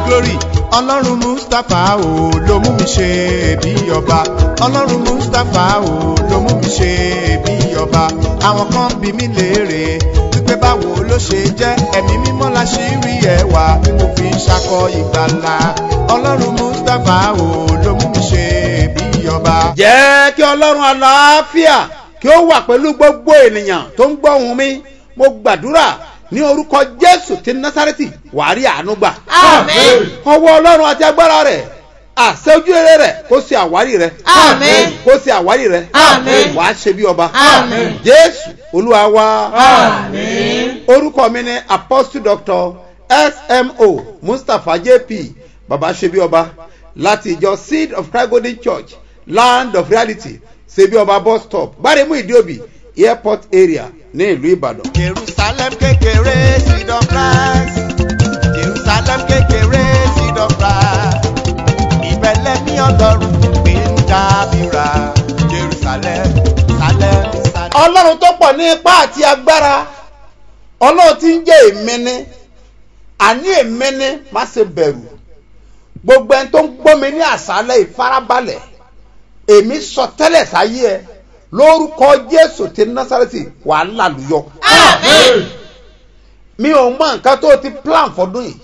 glory ọlọ́run mustapha o ló mú mi ṣe bí ọba ọlọ́run mustapha o ló mú mi ṣe bí ọba àwọn kan bí mi léèrè wípé báwo ló ṣe jẹ́ ẹ̀mí mímọ́ la ṣì rí ẹwà tí mo fi ń ṣakọ ìgbàlà ọlọ́run mustapha o ló mú mi ṣe bí ọba. jẹ́ kí ọlọ́run àlàáfíà kí ó wà pẹ̀lú gbogbo ènìyàn tó ń gbọ́ ohùn mi mo gbàdúrà ní orúkọ jésù ti násárẹ́tì wàá rí àánú gbà. Àmín. ọwọ́ ọlọ́run àti agbára rẹ̀ àṣẹ ojúrere rẹ̀ kó ṣe àwárí rẹ̀. Àmín. kó ṣe àwárí rẹ̀. Àmín. wàá ṣe bí ọba. Àmín. jésù olúwa wa. Àmín. orúkọ mi ni apostle doctor smo mustapha jp baba ṣebí ọba láti ìjọ seed of christ golden church land of reality ṣebí ọba bus stop gbáremú ìdíòbí airport area ní ìlú ìbàdàn. jerusalem kékeré seed of christ jerusalem kékeré seed of christ ìbẹ̀lẹ̀ ní ọlọ́run gbé ń dábìrà jerusalem salem salem. ọlọ́run tó pọ̀ ní ipá àti agbára ọlọ́run tí ń jẹ́ èmẹ́ni àní èmẹ́ni má ṣe bẹ̀rù gbogbo ẹni tó ń gbọ́ mi ní àṣálẹ̀ ìfarabalẹ̀ èmi sọ tẹ́lẹ̀ sáyé ẹ lórúkọ jésù ti násàrẹ́tì wàá làlùyọ. Àmín. mi ò mọ nǹkan tó ti plan fọdún yìí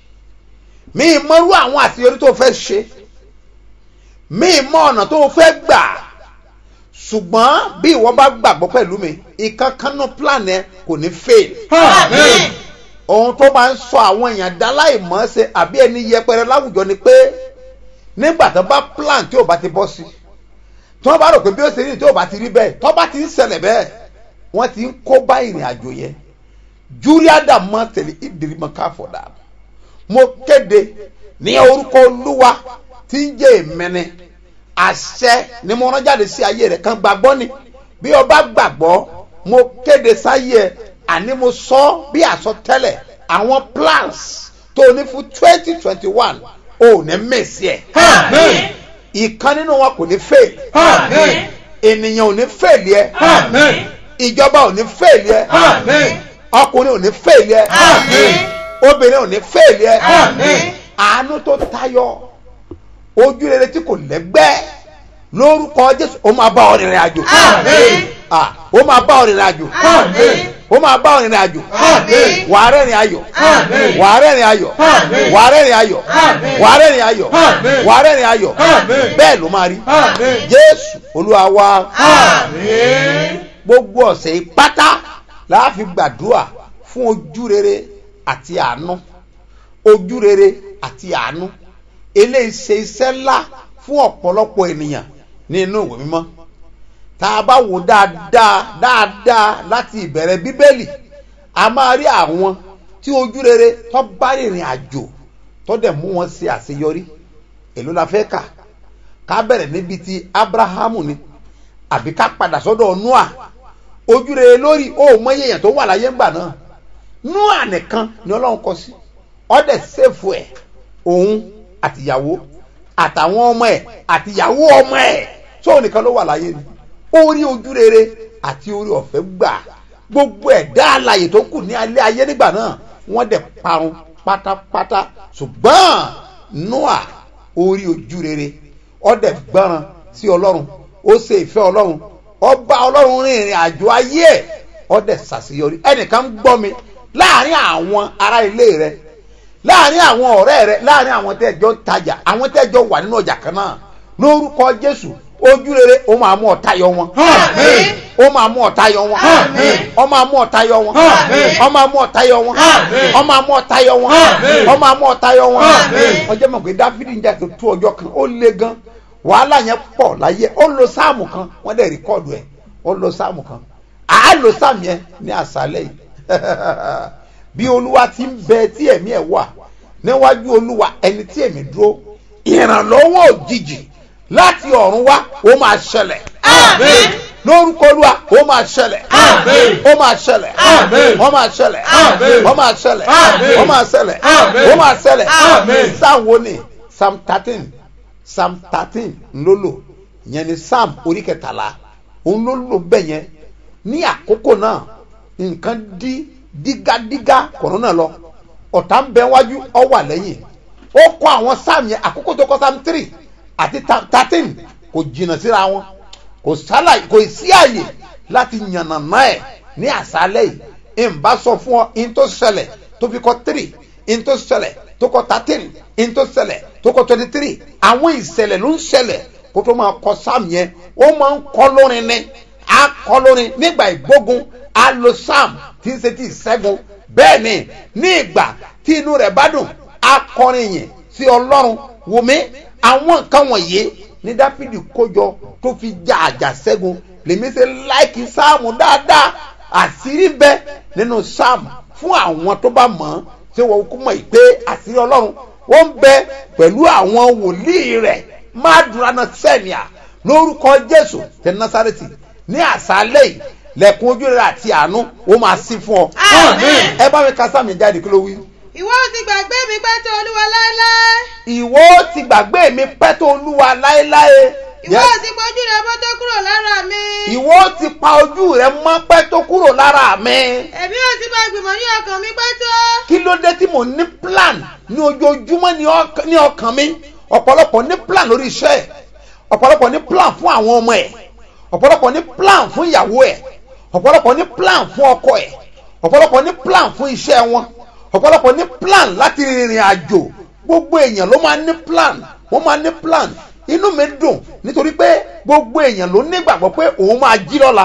mi ì mọrú àwọn àṣeyọrí tó fẹ́ ṣe mi ì mọ ọ̀nà tó fẹ́ gbà ṣùgbọ́n bí ìwọ bá gbàgbọ́ pẹ̀lú mi ìkankanú plan ẹ kò ní fail Àmín. ohun tó máa ń sọ àwọn èèyàn dá láìmọ̀ ṣe àbí ẹni yẹpẹrẹ láwùjọ ni pé nígbà tó bá plan tí ò bá ti bọ́ sí tí wọ́n bá rò pé bí ó ṣe rí tí ò bá ti rí bẹ́ẹ̀ tó bá ti ń ṣẹlẹ̀ bẹ́ẹ̀ wọ́n ti ń kó bá ìrìn àjò yẹn júlíàdà mọ́ tẹ̀lé ìdírí mọ́ káfọ̀dà mo kéde ní orúkọ olúwa tí ń jẹ́ ìmẹ́ni àṣẹ ni mo rán jáde sí ayé rẹ̀ kan gbàgbọ́ ni bí o bá gbàgbọ́ mo kéde sáyé ẹ àní mo sọ bí àsọtẹ́lẹ̀ àwọn plans tó o ní fún twenty twenty one o ò ní mèsì ẹ̀ Àmín. ìkan nínú wọn kò ní fail Àmín. ènìyàn ò ní fail yẹ Àmín. ìjọba ò ní fail yẹ Àmín. ọkùnrin ò ní fail yẹ Àmín. obìnrin ò ní fail yẹ Àmín. àánú tó tayọ ojú rere tí kò lẹ́gbẹ́ lórúkọ jésù ó máa bá ọ rìnrìn àjò Àmín. Ah, ó máa bá ọ rìnrìn àjò Àmín. ó máa bá ọ rìnrìn àjò Àmín. wàá rẹ́rìn ayọ̀ Àmín. wàá rẹ́rìn ayọ̀ Àmín. wàá rẹ́rìn ayọ̀ Àmín. wàá rẹ́rìn ayọ̀ Àmín. wàá rẹ́rìn ayọ̀ Àmín. bẹ́ẹ̀ ló máa rí Àmín. jésù olúwa wa Àmín. gbogbo ọ̀sẹ̀ yìí pátá la fi gbàdúrà fún ojú rere àti àánú ojú rere àti àánú eléyìí ṣe iṣẹ́ ńlá fún ọ̀pọ̀lọpọ̀ ènìyàn nínú ìwé mímọ́ tá a bá wò dáadáa dáadáa láti ìbẹ̀rẹ̀ bíbélì a máa rí àwọn tí ojú rere tó bá rìnrìn àjò tó dẹ̀ mú wọn ṣe àṣeyọrí èló la fẹ́ kà ká bẹ̀rẹ̀ níbi ti abrahamu ni àbí ká padà sọ́dọ̀ noah ojú rere lórí ó mọyé èèyàn tó wà láyé ńgbà náà noah nìkan ni ọlọ́run kọ sí ọdẹ sèfù ẹ̀ òun àtìyàwó àtàwọn ọmọ ẹ̀ àtìyàwó ọmọ ẹ̀ tó nìkan ló wà láyé ni ó rí ojú rere àti orí ọ̀fẹ́ gbà gbogbo ẹ̀dá alàyè tó kù ní alẹ́ ayé nígbà náà wọ́n dẹ̀ parun pátápátá ṣùgbọ́n noah orí ojú rere ọdẹ gbọ́ràn sí ọlọ́run ó ṣe ìfẹ́ ọlọ́run ọba ọlọ́run rin ìrìn àjò ayé ẹ̀ ọdẹ ṣàṣeyọrí ẹnìkan ń gbọ́ mi láàrin àwọn ará ilé rẹ láàrin àwọn ọ̀rẹ́ rẹ láàrin àwọn tẹ́jọ́ ń tajà àwọn tẹ́jọ́ wà nínú ọjà kan náà lórúkọ jésù ojú rere ó máa mú ọ̀tá yọ wọn Àmín. ó máa mú ọ̀tá yọ wọn Àmín. ó máa mú ọ̀tá yọ wọn Àmín. ó máa mú ọ̀tá yọ wọn Àmín. ó máa mú ọ̀tá yọ wọn Àmín. ó máa mú ọ̀tá yọ wọn Àmín. ọjọ́ mọ̀ pé dáfídì ń jà tó tó ọjọ́ kan ó le gan wàhálà yẹn pọ̀ láyé ó lo sáàmù kan wọ́n dẹ̀ rìkọ́ọ̀dù ẹ̀ ó lo sáàmù kan àá lo sáàmù yẹn ní àṣálẹ̀ yìí bí olúwa ti ń bẹ tí ẹ̀mí ẹ̀ wà níwájú olúwa ẹni tí ẹ̀mí dúró ìrànlọ́wọ́ òjijì láti ọ̀run wá ó máa ṣẹlẹ̀ Àmín. lórúkọ olúwa ó máa ṣẹlẹ̀ Àmín. ó máa ṣẹlẹ̀ Àmín. ó máa ṣẹlẹ̀ Àmín. ó máa ṣẹlẹ̀ Àmín. ó máa ṣẹlẹ̀ Àmín. ó máa ṣẹlẹ̀ Àmín. psalm wo ni psalm thirteen psalm thirteen ńlọ́lọ́ yẹn ni psalm orí kẹtàlá òun ló lò bẹ́ẹ̀ yẹn ní àkókò náà nǹkan dí dígádígá kọ̀ọ̀nà náà lọ ọ̀tá ń bẹ wájú ọ wà lẹ́yìn ó kọ àwọn sam yẹn àkókò tó kọ sam three àti thirteen kò jìnnà síra wọn kò sálà kò sí àyè láti yànnàná ẹ̀ ní àṣálẹ̀ yìí n bá sọ fún ọ in tó ṣẹlẹ̀ tó fi kọ three in tó ṣẹlẹ̀ tó kọ thirteen in tó ṣẹlẹ̀ tó kọ twenty three àwọn ìṣẹ̀lẹ̀ ló ń ṣẹlẹ̀ kó tó máa kọ sam yẹn ó máa ń kọ lórin ni a kọ lórin nígbà ìgbógun a lo sam tí ń ṣe ti ìṣẹ́gun bẹ́ẹ̀ ni ní ìgbà tí inú rẹ̀ bá dùn a kọrin yẹn sí ọlọ́run wùmí àwọn nǹkan wọ̀nyí ní dáfídì kójọ tó fi já àjà ṣẹ́gun lèmi ṣe láìkí sáàmù dáadáa àṣírí bẹ nínú sáàmù fún àwọn tó bá mọ̀ ọ́n ṣé wọ́n kú mọ̀ pé àṣírí ọlọ́run wọ́n ń bẹ pẹ̀lú àwọn wòlíì rẹ̀ má dúró náà sẹ́nià lórúkọ jésù tẹ násàrẹ́tì ní àṣálẹ́ yìí lẹ́kùn ojú rẹ̀ àti àánú ó máa sí fún ọ. Àmín. ẹ bá mi ka sáàmì jáde kí ló wí. ìwọ ò ti gbàgbé mi pẹ́ tó olúwa láéláé ìwọ ti gbàgbé mi pẹ́ tó olúwa láéláé. ìwọ ò ti pọ́jú rẹ bọ́ tó kúrò lára mi ìwọ ti pa ojú rẹ mọ́ pẹ́ tó kúrò lára mi. èmi ò ti máa gbìmọ̀ ní ọkàn mi pẹ́ tó kí ló dé tí mò ń ní plan ní ojoojúmọ́ ní ọk- ní ọkàn mi ọ̀pọ̀lọpọ̀ ní plan lórí iṣẹ́ ẹ̀ ọ̀pọ̀lọpọ̀ ní plan fún àwọn ọmọ ẹ̀ ọ̀pọ̀lọpọ̀ ní plan fún ìyàwó ẹ̀ ọ̀pọ̀lọpọ̀ ní plan fún ọkọ ẹ̀ ọ̀pọ̀lọpọ̀ ní plan fún iṣẹ́ wọn ọ̀pọ̀lọpọ̀ ní plan láti rìnrìn àjò gbogbo èèyàn ló máa ní plan wọ́n máa ní plan inú mi dùn nítorí pé gbogbo èèyàn ló nígbàgbọ́ pé òun máa jí lọ́la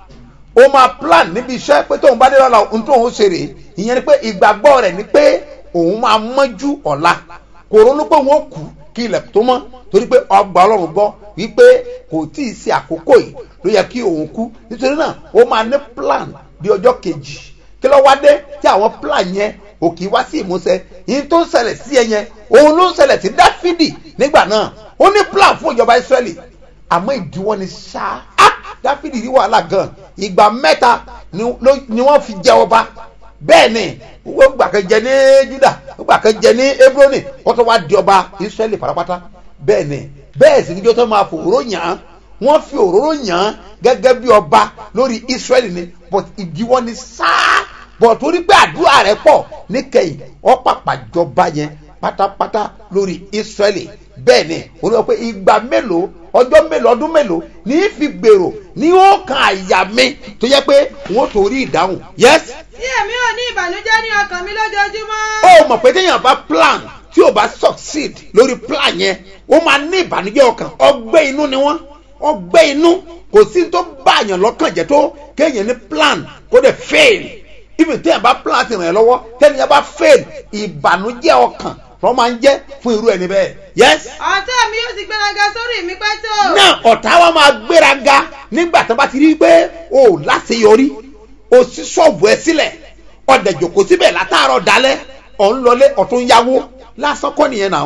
ó máa plan níbi iṣẹ́ pé tóun bá dé lọ́la ohun tóun ṣe rèé ìyẹn ni pé ìgbàgbọ́ rẹ̀ ni pé òun máa mọ́jú ọ̀la kò ronú pé wọ́n kú kí ilẹ̀ tó mọ́ torí pé ọgbà ọlọ́run gbọ́ wípé kò tí ì ṣe àkókò yìí ló yẹ kí òun kú nítorí náà ó máa ní plan di ọjọ́ kejì kí ló wá dé tí àwọn plan yẹn ò kì í wá sí ìmúṣẹ yìí tó ń ṣẹlẹ̀ sí ẹ yẹn òun ló ń ṣẹlẹ̀ sí dáfídì nígbà náà ó ní plan fún ìjọba israẹli àmọ́ ìdíwọ́ ni ṣáá Ah! dáfídì rí wàhálà gan ìgbà mẹ́ta ni ló- ni wọ́n fi jẹ ọba bẹ́ẹ̀ ni wọ́n gbà kan jẹ ní juda wọ́n gbà kan jẹ ní hebroni wọ́n tó wá di ọba israẹli pátápátá bẹ́ẹ̀ ni bẹ́ẹ̀ sì níjọ́ tó máa fòróró yàn án wọ́n fi òróró yàn án gẹ́gẹ́ bí ọba lórí israẹli ni but ìdíwọ́ ni sáá bọ̀ torí pé àdúrà rẹ̀ pọ̀ níkẹyìn wọ́n pàpà jọba yẹn pátápátá lórí israẹli bẹ́ẹ̀ ni ó lọ pé ìgbà mélòó ọjọ́ mélòó ọdún mélòó ní í fi gbèrò ní ó kan àyà mi tó yẹ pé wọ́n tó rí ìdáhùn yes tí èmi ò ní ìbànújẹ́ ní ọkàn mi lójoojúmọ́ ó mọ̀ pé téèyàn bá plan tí ò bá succeed lórí plan yẹn ó máa ní ìbànújẹ́ ọkàn ọgbẹ́ inú ni wọ́n ọgbẹ́ inú kò sí tó bá àyàn lọ́kàn jẹ́ tó kéèyàn ní plan kó dẹ̀ fail even téèyàn bá plan ti ràn yẹn lọ́wọ́ téèyàn bá fail ìbànújẹ́ ọkàn lọ́ máa ń jẹ́ fún irú ẹni bẹ́ẹ̀ yes ọ̀tá mi yóò ti gbéraga sórí mi pẹ́ tó náà ọ̀tá wa máa gbéraga nígbà tó bá ti rí i pé o ò láṣeyọrí o sí ṣọ́ọ̀bù ẹ sílẹ̀ ọ̀dẹ̀ jòkó síbẹ̀ látàárọ̀ dalẹ̀ ọ̀ ń lọlé ọ̀tún yáwó lásán kọ́ nìyẹn náà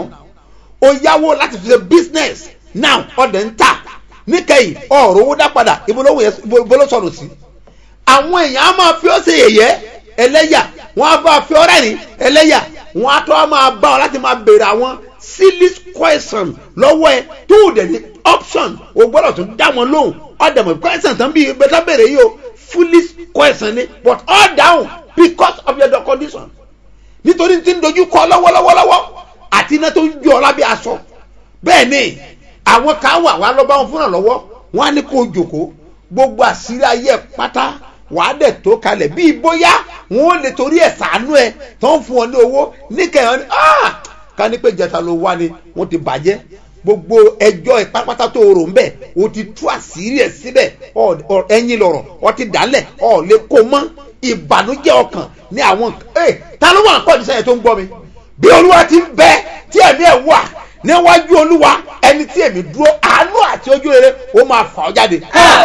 o yáwó láti fi ṣe business now ọ̀dẹ̀ ń tà níkẹyìn ọ̀rọ̀ owó dá padà ibo ló wòye- ibo ibo ló sọ̀rọ̀ sí àwọn èèyàn á máa fi ọ́ ṣe yẹ̀yẹ́ ẹlẹ́yà wọ́n á bá ọ fi ọ́ rẹ́rìn ẹlẹ́yà wọ́n á tọ́ á máa bá ọ láti máa béèrè àwọn silly question lọ́wọ́ ẹ tó o dẹ̀ ní option o gbọ́dọ̀ tún dá wọn lóhùn ọ̀dẹ̀mọ̀ question tán bí bẹ́tà béèrè yìí o foolish question ni but all down because of your condition nítorí tí ń dojú kọ lọ́wọ́lọ́wọ́lọ́wọ́ àti iná tó ń jó ọ lábẹ́ aṣọ bẹ́ẹ̀ ni àwọn kan wà wá lọ́ba wọn fúnra lọ́wọ́ wọn á ní kó o jòkó gbogbo àṣírí ayé ẹ̀ pátá wàá dẹ̀ tó kalẹ̀ bíi bóyá wọn ò lè torí ẹ̀ sàánú ẹ̀ tó ń fún ọ ní owó níkẹyàn ni ah ká ní pé jẹta ló wá ni wọn ti bàjẹ́ gbogbo ẹjọ́ ẹ̀ pátápátá tó rò ń bẹ̀ o ti tú àṣírí ẹ̀ síbẹ̀ ọ- ọ- ẹ̀yin lọ̀rọ̀ ọ ti dálẹ̀ ọ lè kó mọ́ ìbànújẹ́ ọkàn ní àwọn ẹ̀ ta ló wà ń pọ̀ nísẹ́yìn tó ń gbọ́ mi bí olúwa ti ń bẹ tí ẹ̀mí ẹ̀ wà níwájú olúwa ẹni tí èmi dúró àánú àti ojú rere ó máa fà ọ́ jáde.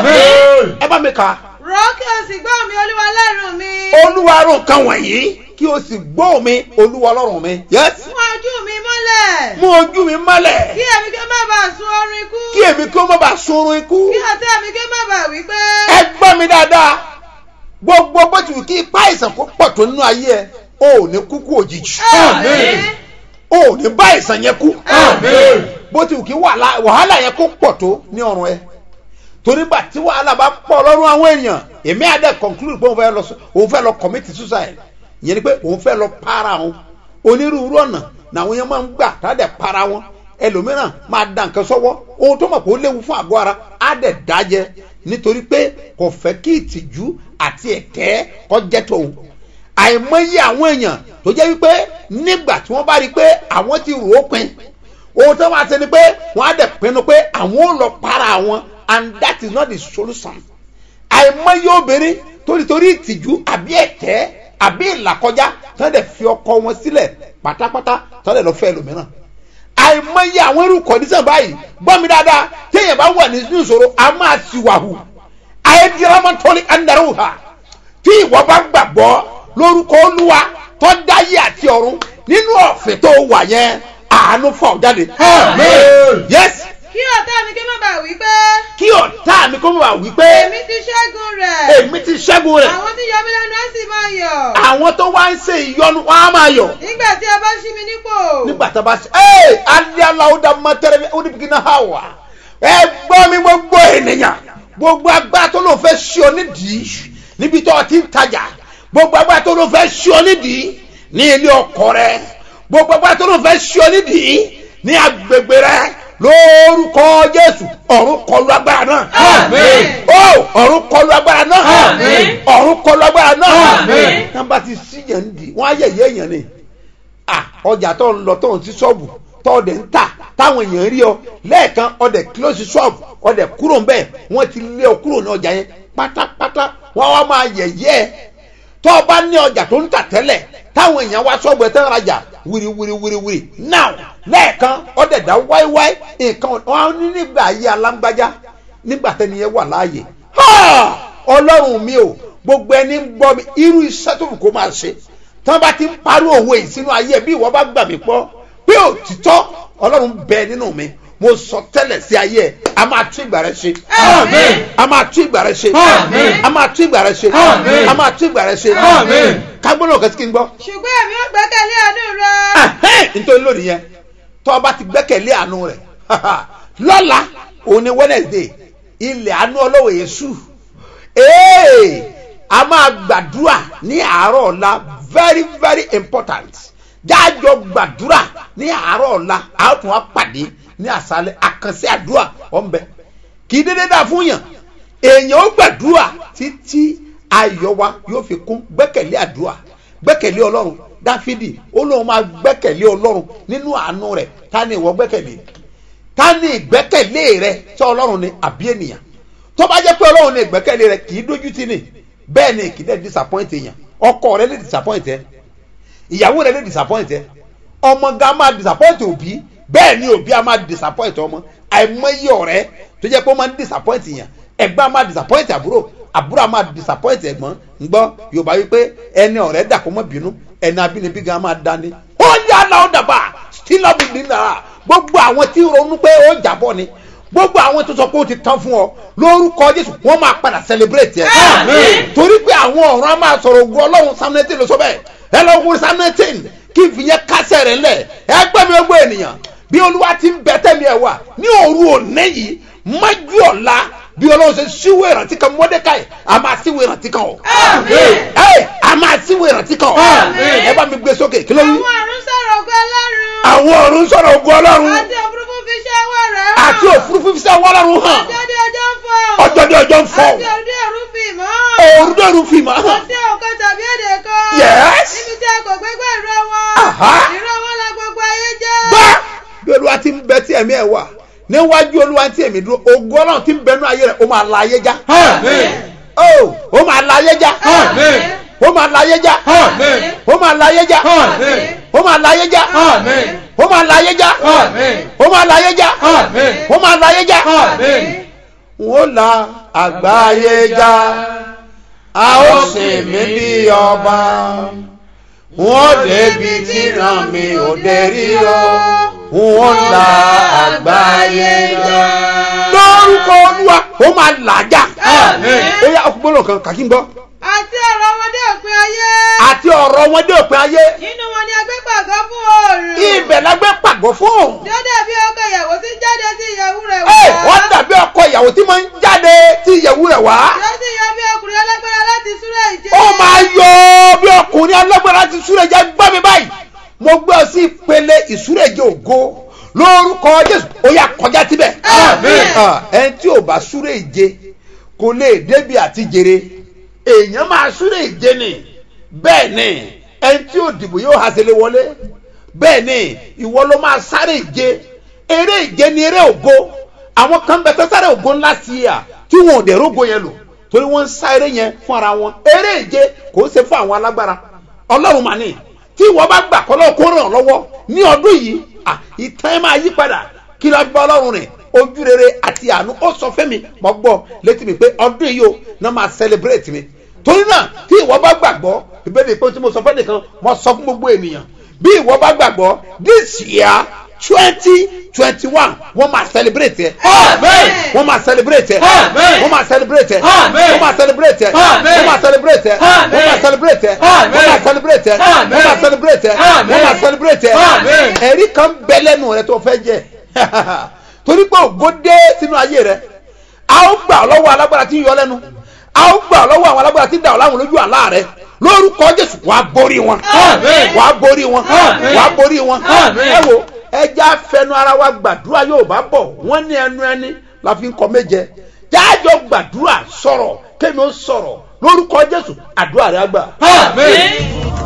Àmín. ẹ bá mi kà á rọ kí o sì gbọ́ mi olúwa lẹ́rù mi olúwa rò nǹkan wọ̀nyí kí o sì gbọ́ mi olúwa ọlọ́run mi. yes mú ojú mi mọ́lẹ̀ mú ojú mi mọ́lẹ̀ kí èmi kí ó má bàa sun oorun ikú kí èmi kí ó má bàa sunrun ikú. kí ọ̀tá mi kí ó má bàa wí pé ẹ gbọ́ mi dáadáa gbogbo bó ti wù kí ipá àìsàn kó pọ̀ tó nínú ayé ẹ o ò ní kúkú òjijì àmín o ò ní bá àìsàn yẹn kú Àmín. bó ti wù kí wàhálà wàhálà yẹn kó pọ̀ tó ní ọrùn ẹ torí gbà tí wàhálà bá pọ̀ lọ́rùn àwọn èèyàn èmi àdẹ conclude pé òun fẹ́ lọ òun fẹ́ lọ commit suicide ìyẹn ni pé òun fẹ́ lọ para òun onírúurú ọ̀nà làwọn yẹn máa ń gbà tá a dẹ̀ para wọn ẹlòmíràn máa da nǹkan sọ́wọ́ ohun tó mọ̀ pé ó léwu fún àgọ́ ara á dẹ̀ dájẹ́ nítorí pé kò fẹ́ kí ìtìjú àti ẹ̀tẹ́ kó jẹ́ tòun àìmọye àwọn èèyàn tó jẹ́ wípé nígbà tí wọ́n bá rí i pé àwọn ti rò ó pin ohun tó máa ṣe ni pé wọ́n á dẹ̀ pinnu pé àwọn ò lọ para àwọn and that is not the solution àìmọye obìnrin torítorí ìtìjú àbí ẹ̀tẹ́ àbí ìlàkọjá tí wọ́n dẹ̀ fi ọkọ wọn sílẹ̀ pátápátá tí wọ́n dẹ̀ lọ fẹ́ ẹlòmíràn àìmọye àwọn irú kọ̀dísàn báyìí gbọ́ mi dáadáa téèyàn bá wà nínú ìṣòro a máa ti wà hù àìdírámọ́tọ́lì ẹ̀ńdàrú ha tí ìwọ bá gbàgbọ́ lórúkọ olúwa tó dáyé àti ọ̀run nínú ọ̀fẹ́ tó wà yẹn àánú fọ̀ jáde. Amen. yes kí ọ̀tá mi kí má bàa wí pé kí ọ̀tá mi kó mọ̀ wá wípé èmi ti ṣẹ́gun rẹ̀ èmi ti ṣẹ́gun rẹ̀ àwọn tí yọ mí lẹ́nu á sì máa yọ̀ àwọn tó wá ń ṣe ìyọnu wọn á máa yọ̀ nígbà tí ẹ bá ṣí mi nípò nígbà tá a bá ṣe ẹ alialawo da mọtẹrẹ ó ní bìkínà ha wà ẹ gbọ́ mi gbogbo ènìyàn gbogbo agbára tó ló fẹ́ ṣí ọ nídìí níbi tó o ti ń tajà gbogbo agbára tó ló fẹ́ ṣí ọ nídìí ní ilé ọkọ rẹ gbogbo agbára tó ló fẹ́ ṣí ọ nídìí ní agbègbè rẹ lórúkọ jésù ọ̀run kọlu agbára náà Àmín. ó ọ̀run kọlu agbára náà Àmín. ọ̀run kọlu agbára náà Àmín. nàbà ti síyàn ń di wọn á yẹ̀yẹ́ èèyàn ni ah ọjà tó ń lọ tó ń sí ṣọ́ọ̀bù tó ọdẹ ń tà táwọn èèyàn rí ọ lẹ́ẹ̀kan ọdẹ close ṣọ́ọ̀bù ọdẹ kúrò ń bẹ̀ wọ́n ti lé ọ kúrò ní ọjà yẹn pátápátá wọ́n wá máa yẹ̀yẹ́ ẹ tó o bá ní ọjà tó ń tà tẹ́lẹ̀ táwọn èèyàn wá ṣọ́ọ̀bù ẹ̀ tẹ́ ń rajà wiri wiri wiri wiri now lẹ́ẹ̀kan ọdẹ dá wáíwáí nǹkan wọn ní nígbà ayé alágbájá nígbà tẹ́ni yẹn wà láàyè Ha! ọlọ́run mi o gbogbo ẹni ń gbọ́ mi irú iṣẹ́ tó wù kó máa ṣe tí wọ́n bá ti ń parí òwe yìí sínú ayé ẹ̀ bí ìwọ bá gbà mí pọ́ pé òtítọ́ ọlọ́run bẹ nínú mi mo sọ tẹ́lẹ̀ sí ayé ẹ̀ a máa tún ìgbà rẹ ṣe Àmín. a máa tún ìgbà rẹ ṣe Àmín. a máa tún ìgbà rẹ ṣe Àmín. a máa tún ìgbà rẹ ṣe Àmín. kágbóná ọ̀gá sí kí n gbọ́ ṣùgbọ́n èmi ò gbẹ́kẹ̀lé àánú rẹ Ẹhẹ́n, nítorí lónìí yẹn tó o bá ti gbẹ́kẹ̀lé àánú rẹ̀ lọ́la òun ni wednesday ilẹ̀ àánú ọlọ́wọ̀ yẹsù ee a máa gbàdúrà ní àárọ̀ ọ̀la very very important jájọ gbàdúrà ní àárọ̀ ọ̀la a ó tún wá pàdé ní àṣálẹ̀ àkànṣe àdúrà ọ̀nbẹ kì í dédé dà fún yàn èèyàn ó gbàdúrà títí ayọ̀ wa yóò fi kún gbẹ́kẹ̀lé àdúrà gbẹ́kẹ̀lé ọlọ́run dáfídì ó lóun máa gbẹ́kẹ̀lé ọlọ́run nínú àánú rẹ̀ ta ni ìwọ gbẹ́kẹ̀lé ta ni ìgbẹ́kẹ̀lé rẹ tí ọlọ́run ni àbí ènìyàn tó bá jẹ́ pé ọlọ́run ni ìgbẹ́kẹ̀lé rẹ kì í dójú tì ní bẹ́ẹ̀ ni kì í dẹ̀ disappoint èèyàn ọkọ rẹ lè disappoint ẹ ìyàwó rẹ lè disappoint ẹ ọmọ ga máa disappoint òbí bẹ́ẹ̀ ni òbí a máa disappoint ọmọ àìmọye ọ̀rẹ́ tó jẹ́ pé ó máa ń disappoint èèyàn ẹ̀gbọ́n a máa disappoint àbúrò àbúrò a máa disappoint ẹ̀gbọ́n ńgbọ́ yorùbá wípé ẹni ọ̀rẹ́ dà kó mọ́ bínú ẹni abínibí gan máa dání ó yà láwọn dàbà still up in the gbogbo àwọn tí ronú pé ó jábọ́ ni gbogbo àwọn tó sọ pé ó ti tán fún ọ lórúkọ jésù wọn máa padà celebrate ẹ. Àmín. torí pé àwọn ọ̀run á máa sọ̀rọ̀ ogun ọlọ́run samnetin ló sọ bẹ́ẹ̀ ẹ lọ wo samnetin kí n fi yẹn kásẹ̀ rẹ̀ lẹ̀ ẹ gbẹ́ mi gbogbo ènìyàn bí olúwa ti ń bẹ tẹ́mi ẹ̀ wà ní òru òní yìí májú ọ̀la bí ọlọ́run ṣe síwèé ìrántí kan mọ́dékàì a máa síwèé ìrántí kan o. Àmín. ẹ a máa síwèé ìrántí kan o. Àmín. ẹ bá mi gbé sókè kí ló wí. àwọn àrùn sọ̀rọ̀ ògo ọlọ́run àwọn ọ̀run sọ̀rọ̀ ogun ọlọ́run àti òfurufú fi ṣe ọwọ́ rẹ̀ hàn àti òfurufú fi sẹ́ wọ́n lọ́run hàn ọjọ́ dé ọjọ́ ń fọ́ ọjọ́ dé ọjọ́ ń fọ́ àti òde òru fi ìmọ̀ hàn òru dòru fi mà hàn àti òkan tàbí èdè kan Yes. níbi tí a kò gbégbé ìró wọn Aha. ìró wọn la gbogbo ayé jẹ́ gbá bí olúwa ti ń bẹ tí ẹ̀mí ẹ̀ wà níwájú olúwa tí èmi dúró ogun ọlọ́run ti ń bẹnu ayé rẹ̀ ó máa la ayé já Àmín. ó ó máa la ayé já Àmín. ó máa la ayé já Àmín. ó máa la ayé já Àmín. ó máa la ayé já Àmín. ó máa la ayé já Àmín. ó máa la ayé já Àmín. ó máa la ayé já Àmín. wọ́n la àgbáyé já a ó sì mí bí ọba wọ́n débi tí ràn mí ò dé rí o wọ́n la àgbáyé já. lórúkọ olúwa ó máa làjà. Àmín. ó yá ọkùnrin kan kàkí ń gbọ́. àti ọ̀rọ̀ wọn dé òpin ayé àti ọ̀rọ̀ wọn dé òpin ayé. nínú wọn ni agbé pàgọ́ fún oòrùn ibẹ̀ la gbé pàgọ́ fún òun. tó dàbí ọkọ ìyàwó tí ń jáde sí ìyàwó rẹ̀ ẹ wá wọ́n dàbí ọkọ ìyàwó tí máa ń jáde tí ìyẹ̀wù rẹ̀ wá. tí ó sì yọ bí ọkùnrin alágbára láti súré ìje ó máa yọ bí ọkùnrin alágbára ti súré jẹ́ gbọ́ mi báyìí mo gbé ọ sí ìpele ìsúrèjì ògo lórúkọ jésù ó yà kọjá síbẹ̀ Àmín. Ah, ẹni tí ò bá súré ìje kò lè débi àti jèrè èèyàn máa súré ìje ni bẹ́ẹ̀ ni ẹni tí ò dìbò yóò hasele wọlé bẹ́ẹ̀ ni ìwọ ló máa sáré ìje eré ìje ni eré ògo àwọn kan bẹ tó sáré ògo ńlá sí i à tí wọn ò dẹ̀ rógo yẹn lò torí wọ́n ń sá eré yẹn fún ara wọn eré ìje kò ń ṣe fún àwọn alágbára ọlọ́run mà ní tí ìwọ bá gbà kọ́ lọ́wọ́ kó ràn ọ́ lọ́wọ́ ní ọdún yìí à ìtàn ẹ̀ máa yí padà kí ló bá ọlọ́run rìn ojú rere àti àánú ó sọ fẹ́mi mọ́ gbọ́ létí mi pé ọdún yìí o náà máa celebrate mi torí náà tí ìwọ bá gbàgbọ́ ìbéèrè pé tí mo sọ fẹ́ nìkan mo sọ fún gbogbo ènìyàn bí ìwọ bá gbàgbọ́ this year twenty twenty one wọ́n máa celebrate ẹ̀ Amen. wọ́n máa celebrate ẹ̀ Amen. wọ́n máa celebrate ẹ̀ Amen. wọ́n máa celebrate ẹ̀ Amen. wọ́n máa celebrate ẹ̀ Amen. wọ́n máa celebrate ẹ̀ Amen. wọ́n máa celebrate ẹ̀ Amen. wọ́n máa celebrate ẹ̀ Amen. wọ́n máa celebrate ẹ̀ Amen. ẹ̀rí kan bẹ lẹ́nu rẹ tó fẹ́ jẹ torí pé ògo dé sínú ayé rẹ a ó gbà ọ́ lọ́wọ́ alágbára tí ń yọ lẹ́nu a ó gbà ọ́ lọ́wọ́ àwọn alágbára tí ń dà ọ́ láwọn lójú àlá rẹ lórúkọ jésù wàá borí wọn Amen. wàá borí wọn Amen. wàá borí wọn Amen. ẹ wo ẹja fẹnu ara wa gbàdúrà yóò bá bọ̀ wọ́n ní ẹnu ẹni la fi ń kọ méje jájọ gbàdúrà sọ̀rọ̀ kémi ó sọ̀rọ̀ lórúkọ jésù àdúrà rẹ á gbà. Amen.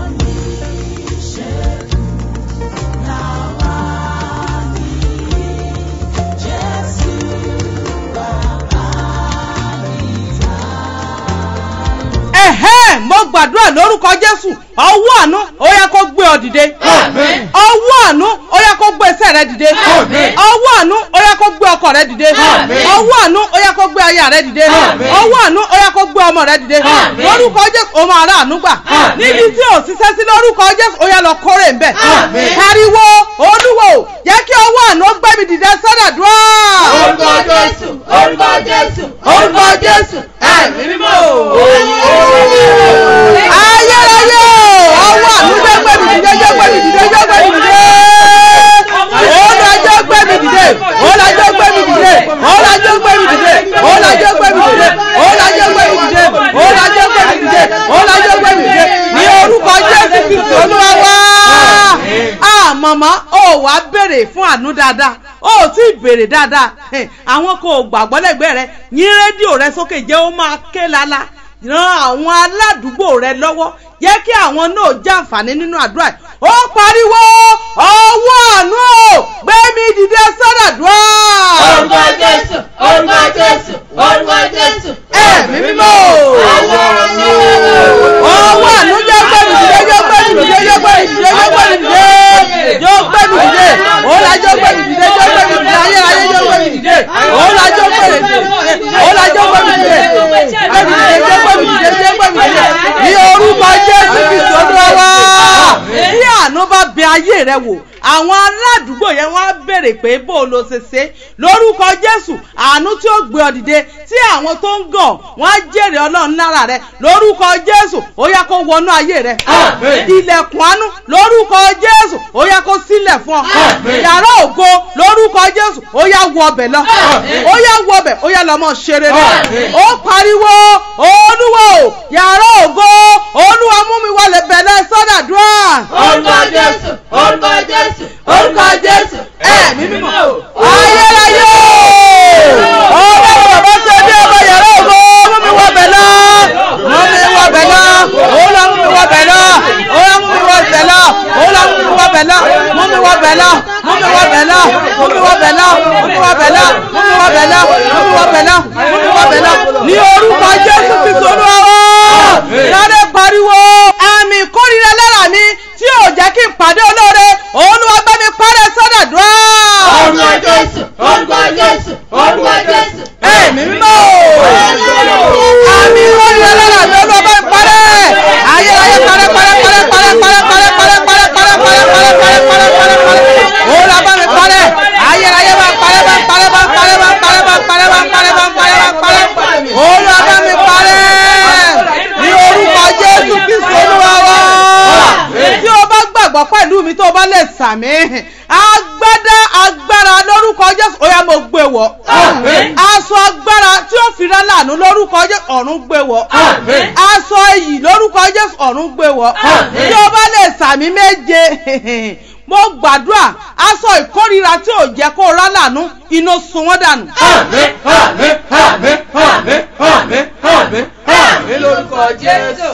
ẹ̀hẹ́n mo gbàdúrà lórúkọ jésù ọwọ́ àánú ó yẹ kó gbé ọ dìde Àmín. ọwọ́ àánú ó yẹ kó gbé ẹsẹ̀ rẹ dìde Àmín. ọwọ́ àánú ó yẹ kó gbé ọkọ rẹ dìde Àmín. ọwọ́ àánú ó yẹ kó gbé aya rẹ dìde Àmín. ọwọ́ àánú ó yẹ kó gbé ọmọ rẹ dìde Àmín. lórúkọ jésù ó máa rà àánú gbà Àmín. níbi tí ò ṣiṣẹ́ sí lórúkọ jésù ó yẹ lọ kórè ń bẹ̀ Àmín. pariwo olúwo jẹ́ kí ọwọ́ àánú ó gbé mi dìde sọ́dọ̀dúrà Orúkọ Jésù, orúkọ Jésù, orúkọ Jésù, ẹ̀mí mímọ́ o. ayérayé ọwọ́ àánú jẹ́ gbé mi dìde jẹ́ gbé mi dìde jẹ́ gbé mi dìde ọlọ́jọ́ gbé mi dìde ọlọ́jọ́ gbé mi dìde ọlọ́jọ́ gbé mi dìde ọlọ́jọ́ gbé mi dìde ọlọ́jọ́ gbé mi dìde ọlọ́jọ́ gbé mi dìde ọlọ́jọ́ gbé mi dìde ní orúkọ jésù kristu olúwa wá. a màmá ó wá béèrè fún àánú dáadáa ó tí ì béèrè dáadáa Eh, àwọn kò gbàgbọ́ lẹ́gbẹ̀ẹ́ rẹ yín rédíò rẹ sókè jẹ́ ó máa ké lala ran àwọn aládùúgbò rẹ lọ́wọ́ jẹ́ kí àwọn náà jàǹfààní nínú àdúrà yìí. ó pariwo ọwọ́ àánú ò gbé mi dìde sọ́dàdúrà. Orúkọ Jésù, orúkọ Jésù, orúkọ Jésù, ẹ̀mí mímọ́ ọwọ́ àánú jẹ́ gbé mi dìde jẹ́ gbé mi dìde jẹ́ gbé mi dìde jẹ́ gbé mi dìde jẹ́ gbé mi dìde òun jẹ́ gbé mi dìde jẹ́ gbé mi dìde ayérayé jẹ́ gbé mi dìde òun jẹ́ gbé mi dìde òun jẹ́ gbé mi dìde gbé mi dìde jẹ́ gbé mi dìde jẹ́ gbé mi dìde ní orúkọ jésù kristu olúwa wá bí àánú bá bẹ ayé rẹ wò àwọn aládùúgbò yẹn wọ́n á béèrè pé bó o lo ṣe ṣe lórúkọ jésù àánú tí ó gbé ọ dìde tí àwọn tó ń gàn wọ́n á jèrè ọlọ́run lára rẹ lórúkọ jésù ó yá kó wọnú ayé rẹ Àmín. ilẹ̀kùn àánú lórúkọ jésù ó yá kó sílẹ̀ fún ọ Àmín. yàrá ògo lórúkọ jésù ó yá wọ ọbẹ̀ lọ Àmín. ó yá wọ ọbẹ̀ ó yá lọ́mọ ṣeré rẹ Àmín. ó pariwo olúwo yàrá ògo olúwa mú mi wọlé bẹ̀rẹ̀ sọ́dàdúrà orúkọ Jésù, orúkọ Jésù, orúkọ Jésù, ẹ̀mí mímọ́ o. ayérayé ọwọ́ bàbá ṣe bí ọmọ yàrá ògo mú mi wọ bẹ̀ lọ mú mi wọ bẹ̀ lọ òun lọ mú mi wọ bẹ̀ lọ òun lọ mú mi wọ bẹ̀ lọ òun lọ mú mi wọ bẹ̀ lọ mú mi wọ bẹ̀ lọ mú mi wọ bẹ̀ lọ mú mi wọ bẹ̀ lọ mú mi wọ bẹ̀ lọ mú mi wọ bẹ̀ lọ mú mi wọ bẹ̀ lọ mú mi wọ bẹ̀ lọ ní orúkọ jésù kristu olúwa sáré pariwo àmì ìkórìíra lára mi tí ò jẹ́ kí n pàdé olóore olúwa bá mi parẹ́ sọ́dọ̀dúrà Orúkọ Jésù, orúkọ Jésù, orúkọ Jésù, ẹ̀mí mímọ́ àmì ìkórìíra lára mi olúwa bá mi parẹ́ ayérayé parẹ́ parẹ́ parẹ́ parẹ́ parẹ́ parẹ́ parẹ́ parẹ́ parẹ́ parẹ́ parẹ́ parẹ́ parẹ́ parẹ́ parẹ́ olúwa bá mi parẹ́ ayérayé bá parẹ́ bá parẹ́ bá parẹ́ bá parẹ́ bá parẹ́ bá parẹ́ bá parẹ́ bá parẹ́ olúwa bá mi parẹ́ ní orúkọ jésù kristu olúwa wá tí o bá gbàgbọ́ pẹ̀lú mi tó o bá lè sàmì agbádá agbára lórúkọ jésù ó yá mo gbé wọ̀ Àmín. aṣọ agbára tí ó fi rán lànà lórúkọ jésù ọ̀run gbé wọ̀ Àmín. aṣọ iyì lórúkọ jésù ọ̀run gbé wọ̀ Àmín. tí o bá lè sàmì méje mo gbàdúrà aṣọ ìkórira tí ò jẹ́ kó rán lànà iná sun wọ́n dànù. Àmín, àmín, àmín, àmín, àmín, àmín, àmín lórúkọ Jésù.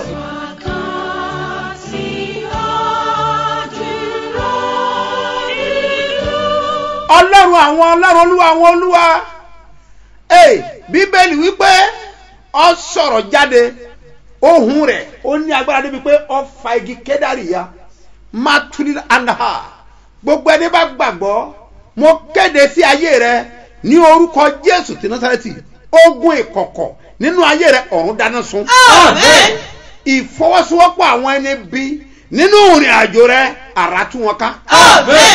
ọlọ́run àwọn ọlọ́run olúwa àwọn olúwa ee bíbélì wípé ọ sọ̀rọ̀ jáde ohun rẹ̀ ó ní agbára débi pé ọ fa igi kédárì ya matuli andaha gbogbo ẹni bá gbàgbọ́ mo kéde sí ayé rẹ ní orúkọ jésù ti násàrẹ́tì ogun ìkọ̀kọ̀ nínú ayé rẹ ọ̀run dáná sun Àmín. ìfọwọ́sowọ́pọ̀ àwọn ẹni bí nínú ìrìn àjò rẹ àrà tú wọn ká Àmín.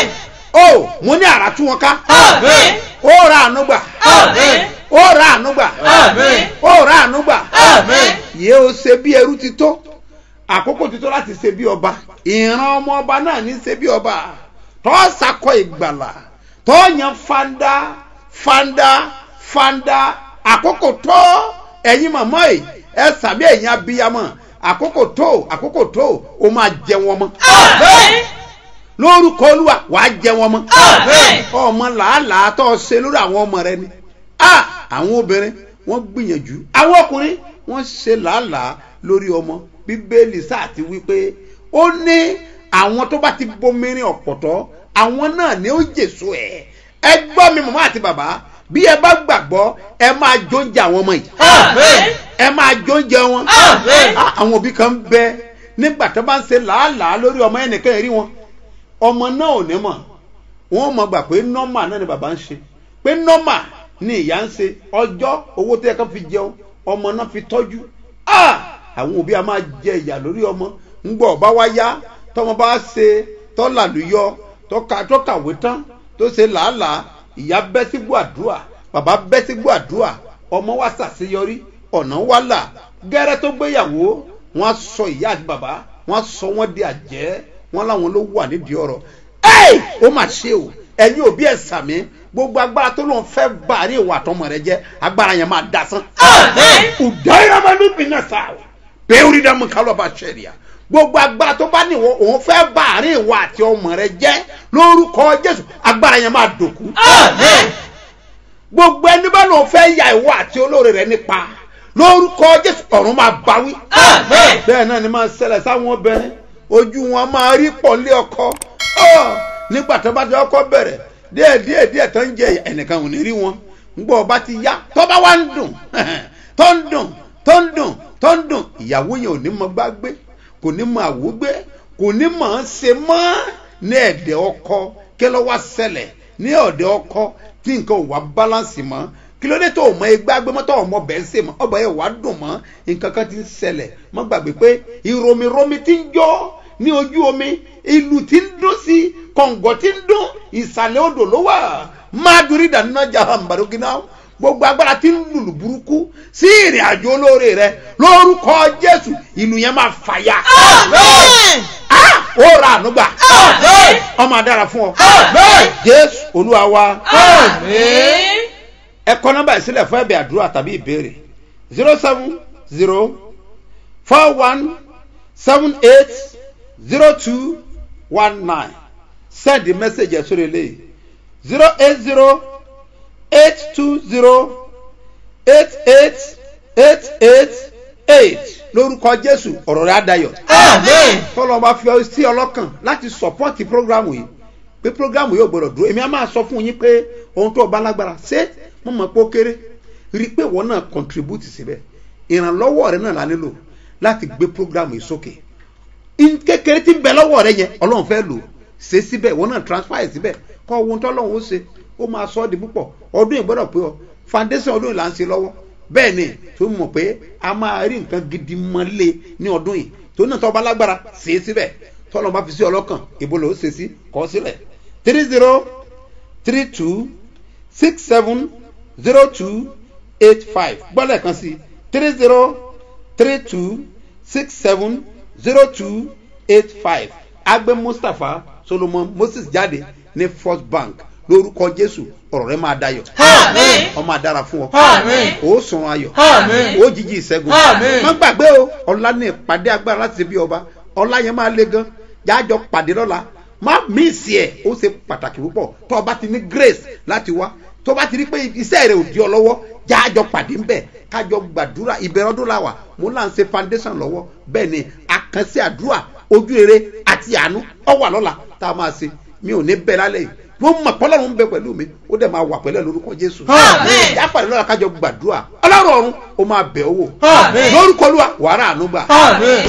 o mo ní àrà tú wọn ká Àmín. ó ra àánú gbà Àmín. ó ra àánú gbà Àmín. ó ra àánú gbà Àmín. yé o ṣe bí ẹrú ti tó àkókò ti tó láti ṣe bí ọba ìran ọmọ ọba náà ní ṣe bí ọba tó sakọ ìgbàlà tó yan fanda fanda fanda àkókò tó ẹ̀yin màmá yìí ẹ sàbí ẹ̀yin abiyamọ àkókò tó àkókò tó o máa jẹ wọn mọ́ Àmín. lórúkọ olúwa wàá jẹ wọn mọ́ Àmín. ọmọ làálàá tó ṣe lórí àwọn ọmọ rẹ ni a àwọn obìnrin wọ́n gbìyànjú àwọn ọkùnrin wọ́n ṣe làálàá lórí ọmọ bíbélì sáà ti wí pé ó ní àwọn tó bá ti bomirin ọ̀pọ̀tọ́ àwọn náà ni ó jèso ẹ̀ ẹ gbọ́ mi màmá àti bàbá bí ẹ bá gbàgbọ́ ẹ máa jóúnjẹ àwọn ọmọ yìí Àmín. ẹ máa jóúnjẹ wọn Àmín. Ah, àwọn òbí kan bẹ nígbà tó bá ń ṣe làálàá lórí ọmọ ẹnìkan rí wọn ọmọ náà ò ní mọ̀ wọ́n mọ̀ gbà pé nọ́mà náà ni bàbá ń ṣe pé nọ́mà ni ìyá ń ṣe ọjọ́ owó tó yẹ kó fi jẹun ọmọ náà fi tọ́jú Ah! àwọn òbí a máa jẹ ìyà lórí ọmọ ńgbọ́ ọba wá yá tọmọ bá ṣe tọ́làlúyọ tọ́ka tọ́kàwé tán tó ṣe làálàá ìyá bẹ́ sí gbàdúrà bàbá bẹ́ sí gbàdúrà ọmọ wa ṣàṣeyọrí ọ̀nà wa là gẹ́rẹ́ tó gbéyàwó wọ́n sọ ìyá àti bàbá wọ́n sọ wọ́n di àjẹ́ wọ́n láwọn ló wà nídìí ọ̀rọ̀ ẹ́ẹ̀ ó mà ṣe o ẹ̀yin òbí ẹ̀ sàmí gbogbo agbára tó lóun fẹ́ bá àárín ìwà àtọmọ rẹ jẹ́ agbára yẹn máa dasán. Àmín. ùdáyàmánú bìnnà sáà bẹ́ẹ̀rì dàmú kálọ̀ bá ṣẹ̀ríà gbogbo agbára tó bá níwọ̀ òun fẹ́ bá àárín ìwà àti ọmọ rẹ jẹ́ lórúkọ jésù agbára yẹn máa dòkú Àmín. gbogbo ẹni bá lóun fẹ́ ya ìwọ àti olóore rẹ nípa lórúkọ jésù ọ̀run máa báwí. Àmín. bẹ́ẹ̀ náà ni máa ṣẹlẹ̀ sáwọn obìnrin ojú wọn máa rí pọ̀ lé ọkọ Ọ́, nígbà tó bá ti ọkọ bẹ̀rẹ̀ díẹ̀ díẹ̀ díẹ̀ tó ń jẹ ẹnìkan ò ní rí wọn ńgbọ́ ọba ti yá tó bá wá ń dùn tó ń dùn tó ń dùn tó ń dùn ìyàwó yẹn ò ní mọ gbá gbé kò ní mọ àwo gbé kò ní mọ̀ ọ́n ṣe mọ́ ní ẹ̀dẹ̀ ọkọ kí ló wá ṣẹlẹ̀ ní ọ̀dẹ̀ ọkọ tí nǹkan ò wá bálánsì mọ́ kí ló dé tó o mọ igbá gbé mọ́tò ọmọ bẹ́ẹ̀ ṣe mọ́ ọba yẹn wá dùn mọ́ nǹkan kan ti ń ṣẹlẹ̀ mọ́ gbàgbé pé ìròmìròmì ti ń jọ́ ní ojú omi ìlú ti ń dún sí kọ̀ǹgọ̀ ti ń dún ìsàlẹ̀ odò ló wà máa dorí ìdáná jahambarogina gbogbo agbára ti ń lùlù burúkú sí ìrìn àjò olóore rẹ lórúkọ jésù ìlú yẹn máa fàyà. Àmín. Ah! ó ra ànúgbà Àmín. ọmọ adára fún ọ Àmín. jésù olúwa wa Àmín. ẹ kọ nọmba yìí sílẹ̀ fún ẹ̀bẹ̀ àdúrà tàbí ìbéèrè zero seven zero four one seven eight zero two one nine send the message ẹ̀ sórí eléyìí zero eight zero eight two zero eight eight eight eight eight lórúkọ jésù ọ̀rọ̀ rẹ̀ adayọ̀ Àmín. tọ́lọ́ bá fi ọ sí ọlọ́kàn láti sọ́pọ́ọ̀tì prógrámù yìí pé prógrámù yóò gbọdọ̀ dúró èmi á máa sọ fún yín pé ohun tó o bá lágbára ṣé mo mọ̀ pé ó kéré rí i pé ìwọ náà contribute síbẹ̀ ìrànlọ́wọ́ rẹ náà la nílò láti gbé prógrámù yìí sókè in kékeré tí ń bẹ lọ́wọ́ rẹ yẹn ọlọ́run fẹ́ lò ṣe síbẹ̀ ìwọ náà transfer ẹ̀ síbẹ̀ kọ́ ohun tó ọlọ́run ó ṣe ó máa sọ ọ́ di púpọ̀ ọdún yìí gbọ́dọ̀ pé ọ foundation ọdún yìí là ń ṣe lọ́wọ́ bẹ́ẹ̀ ni tó mọ̀ pé a máa rí nǹkan gidi mọ́lé ní ọdún yìí tó náà tọ́ bá lágbára ṣe é síbẹ̀ tọ́lọ́ bá fi sí ọlọ́kàn ìbò ló ṣe sí kọ́ sílẹ̀ three zero three two six seven zero two eight five gbọ́dọ̀ kan sí three zero three two six seven zero two eight five agbe mustapha solomon moses jáde ní first bank lórúkọ jésù ọ̀rọ̀ rẹ máa dayọ̀ Àmín. ọ máa dára fún ọ Àmín. ó sùn ayọ̀ Àmín. ó jíjí ìṣẹ́gun Àmín. má gbàgbé o ọ̀la ní ìpàdé agbára láti ṣe bí ọba ọ̀la yẹn máa le gan jájọ pàdé lọ́la má míìsì ẹ̀ ó ṣe pàtàkì púpọ̀ tó o bá ti ní grace láti wá tó o bá ti rí pé iṣẹ́ rẹ̀ ò di ọ lọ́wọ́ jájọ pàdé ń bẹ̀ kájọ gbàdúrà ìbẹ̀rẹ̀ ọdún la wà mo là ń ṣe foundation lọ́wọ́ bẹ́ẹ̀ ni àkànṣe àdúrà ojú rere àti àánú ọ wà lọ́la tá a máa ṣe mi ò ní bẹ̀ lálẹ́ yìí wọ́n mọ̀ pọ́lọ́run ń bẹ pẹ̀lú mi ó dẹ̀ máa wà pẹ̀lú ẹ̀ lórúkọ jésù Àmín. jápàdé lọ́la kájọ gbàdúrà ọlọ́run ọ̀run ó máa bẹ̀ ọ́ wò Àmín. lórúkọ olúwa wàrà àánú gbà. Àmín.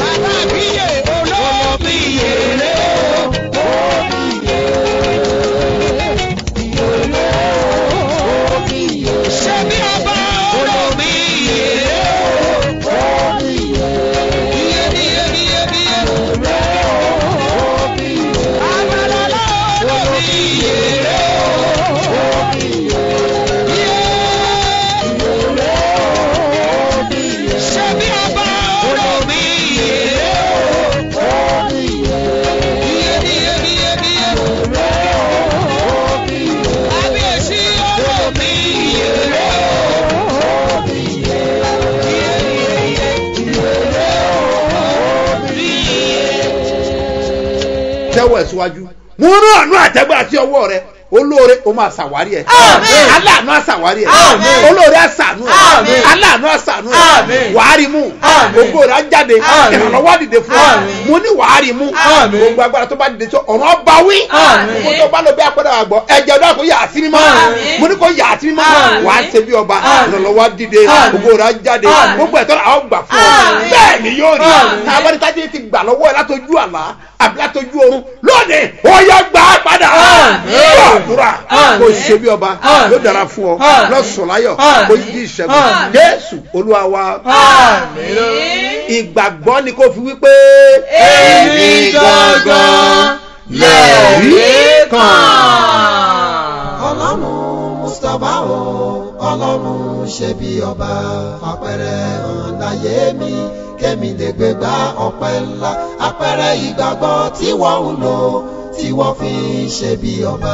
tẹ́wọ̀ ẹ̀ síwájú mo rán àánú àtẹ́gbẹ́ àti ọwọ́ rẹ olóore o máa ṣàwárí ẹ Àmín. aláàánú àṣàwárí ẹ Àmín. olóore àṣàánú ẹ Àmín. aláàánú àṣàánú ẹ Àmín. wàárí mú Àmín. ògo rẹ á jáde Àmín. ìrànlọ́wọ́ dìde fún ọ Àmín. mo ní wàárí mú Àmín. gbogbo agbára tó bá dìde sọ ọ̀rọ̀ ọba wí Àmín. mo tó bá lọ bí apẹ́rẹ́ àgbọ̀ ẹ̀jẹ̀ ọdún àkó yà á sí mímọ́ Àmín. mo ní kó yà á sí mímọ́ Àmín. wà á ṣe bí ọba Àmín. ìrànlọ́wọ́ á dìde Àmín. ògo rẹ á jáde Àmín. gbogbo ẹ̀tọ́ àwọn gbà fún ọ Àmín. bẹ́ẹ̀ ni yóò rí Àmín. tá a bá ní tájú ti gbà lọ́wọ́ ẹ látọjú àlá àbí látọjú oorun lónìí ó yẹ gbà á padà Àmín. yóò àdúrà Àmín. kò ṣe bí ọba Àmín. yóò dára fún ọ Àmín. lọ́sọ̀láyọ̀ Àmín. kò yí ìṣẹ́gun Àmín. jésù olúwa wa Àmín. ìgbàgbọ́ ni kò fi wípé Èmi gangan lẹ̀rí kan. ọlọ́run mustapha o ọlọ́run ṣe bí ọba fapẹ̀rẹ̀ hàn láyé mi kémi lè gbé gba ọpẹ́ ńlá apẹ̀rẹ̀ ìgbàgbọ́ tí wọ́n ń lò tí wọ́n fi ń ṣe bí ọba.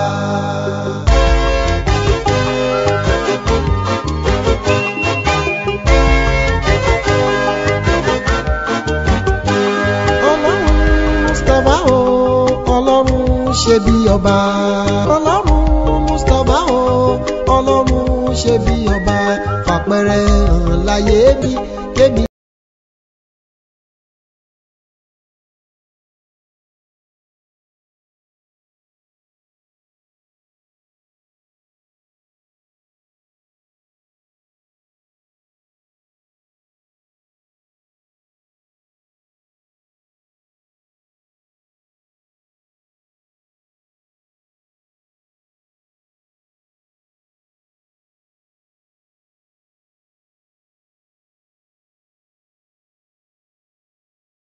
ọlọ́run mustapha o ọlọ́run ṣe bí ọba ọlọ́run mustapha o ọlọ́run ṣe bí ọba fàpẹrẹ hàn láyé mi kémi